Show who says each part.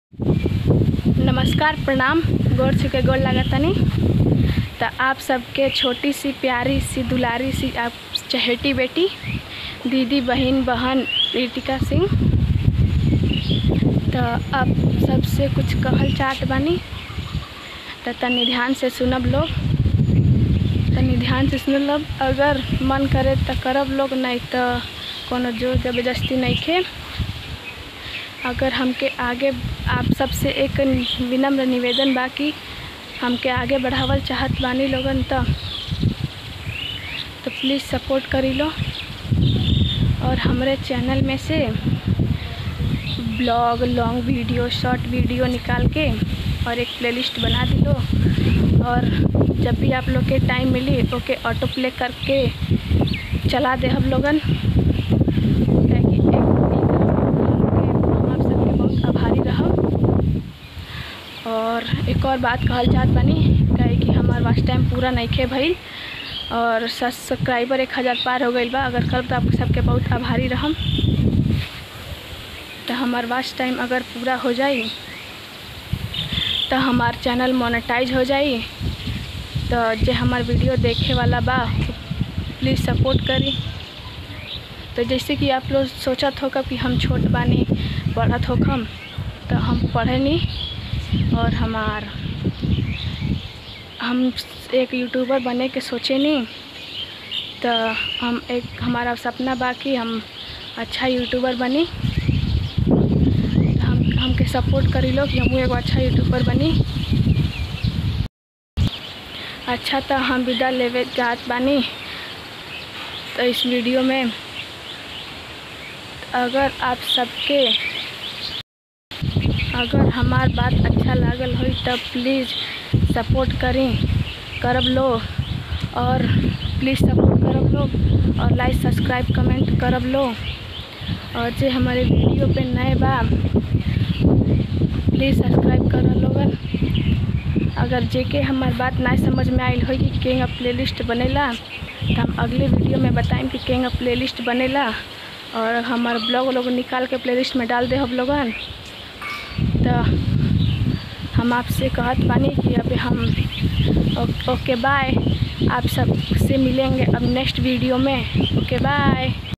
Speaker 1: नमस्कार प्रणाम गोर छुके गोर लागतनी तो आप सबके छोटी सी प्यारी सी दुलारी सी आप चहेटी बेटी दीदी बहन बहन रीतिका सिंह तो आप सबसे कुछ कहल चाहत बानी तो तनी ध्यान से सुनब लोग तनी ध्यान से सुन लब अगर मन करे तो करब लोग नहीं तो कोनो जोर जबरदस्ती नहीं खे अगर हमके आगे आप सबसे एक विनम्र निवेदन बा कि हमके आगे बढ़ावल चाहत बानी लोगन तो तो प्लीज़ सपोर्ट करी लो और हमारे चैनल में से blog long video short video निकाल के और एक प्लेलिस्ट बना दी लो और जब भी आप लोग के टाइम मिली ओके ऑटो प्ले करके चला दे हम लोगन काहे कि एक- एक हम आप सबके बहुत आभारी रहब और एक और बात कहल चाहत बानी काहे कि हमार वाच टाइम पूरा नइखे भइल और सब्सक्राइबर एक हज़ार पार हो गईल बा अगर कल तो आप सबके बहुत आभारी रहम तो हमार वाच टाइम अगर पूरा हो जाई तो हमार चैनल मोनेटाइज हो जाई तो जे हमार वीडियो देखे वाला बा प्लीज़ सपोर्ट करी तो जैसे कि आप लोग सोचत होगा कि हम छोट बानी पढ़त होखम तो हम पढ़े नहीं और हमार हम एक यूट्यूबर बने के सोचे नहीं तो हम एक हमारा सपना बा कि हम अच्छा यूट्यूबर बनी तो हम हमके सपोर्ट करी लो कि हम एगो अच्छा यूट्यूबर बनी अच्छा तो हम विदा लेवे जात बानी तो इस वीडियो में अगर आप सबके अगर हमार बात अच्छा लागल होई तब प्लीज़ सपोर्ट करी करब लो और प्लीज़ सपोर्ट करब लो और लाइक सब्सक्राइब कमेंट करब लो और जे हमारे वीडियो पे नए बा प्लीज़ सब्सक्राइब कर लोगन अगर जेके हमार बात ना समझ में आयल होई कि केंगा प्लेलिस्ट बनेला तो हम अगले वीडियो में बताएं कि केंगा प्लेलिस्ट बनेला और हमार ब्लॉग लोग निकाल के प्लेलिस्ट में डाल दे हम लोगन तो हम आपसे कहत बानी कि अभी हम ओ- ओके बाय आप सब से मिलेंगे अब नेक्स्ट वीडियो में ओके बाय